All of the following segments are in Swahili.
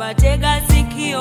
nakuomba tega sikio.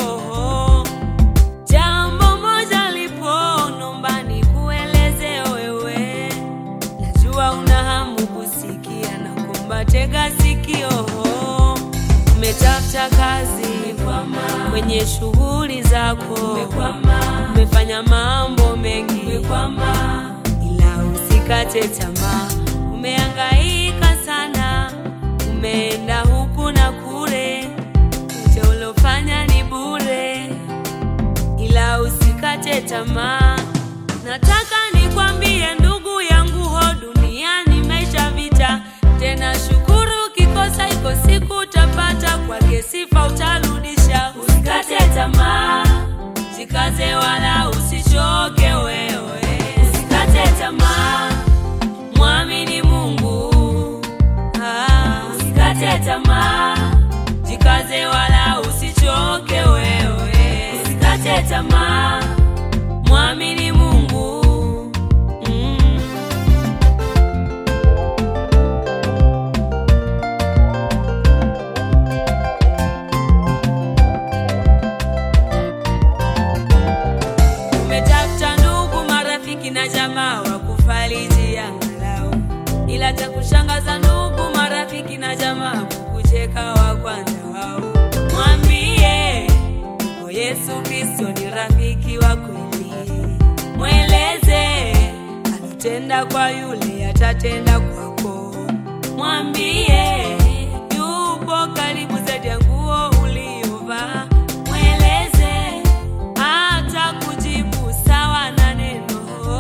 Jambo moja lipo, nomba nikueleze wewe, najua una hamu kusikia, nakuomba tega sikio. Umetafuta kazi kwenye shughuli zako, umefanya mambo mengi, ila usikate tamaa. Umehangaika sana, umeenda huku na kule, yote ulofanya ni bure, ila usikate tamaa. Nataka nikwambie ndugu yangu, ho duniani maisha vita, tena shukuru, kikosa iko siku utapata, kwake sifa utarudisha. Usikate tamaa, jikaze wala usichoke wewe, usikate tamaa, mwamini Mungu. Ah, usikate tamaa, jikaze wala usichoke wewe, usikate tamaa, mwamini Mungu. Mm. Umetafuta ndugu, marafiki na jamaa wa kufariji angalau, ila cha kushangaza ndugu, marafiki na jamaa kukucheka wa kwanza wao. Mwambie o Yesu Kristo ni rafiki wa kweli, mweleze alotenda kwa yule atatenda kwako. Mwambie yupo karibu zaidi ya nguo uliyovaa, mweleze hata kujibu sawa na neno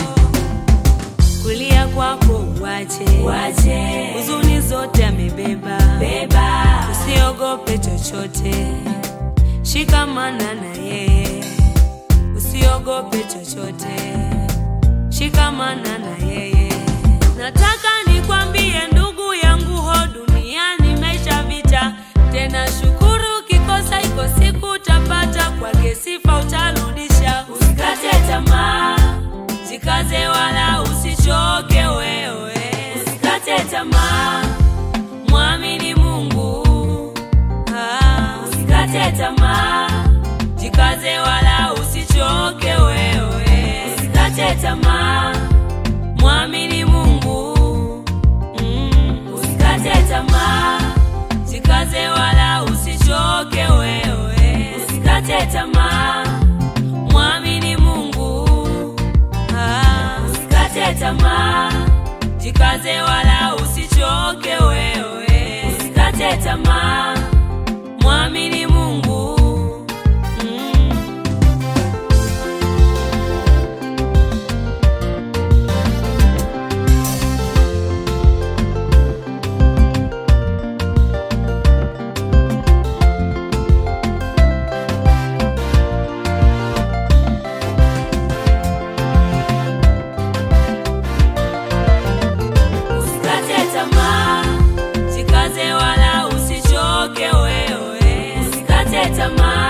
kulia kwako uache, Wache. huzuni zote amebeba, Beba. usiogope chochote, shikamana na yeye, usiogope chochote, shikamana na yeye. Nataka nikwambie ndugu yangu, ho duniani maisha vita, tena shukuru, kikosa iko siku utapata, kwake sifa utarudisha. Usikate tamaa, Jikaze wala usichoke wewe, usikate tamaa, mwamini Mungu. Ah, usikate tamaa, jikaze wala usichoke wewe, usikate tamaa, mwamini Mungu. Mm, usikate tamaa, jikaze wala usichoke wewe, usikate tamaa, mwamini Mungu. Ah, usikate tamaa, jikaze wala usichoke wewe, usikate tamaa, mwamini Mungu. Mm. usikate tamaa, Jikaze wala usichoke wewe, usikate tamaa,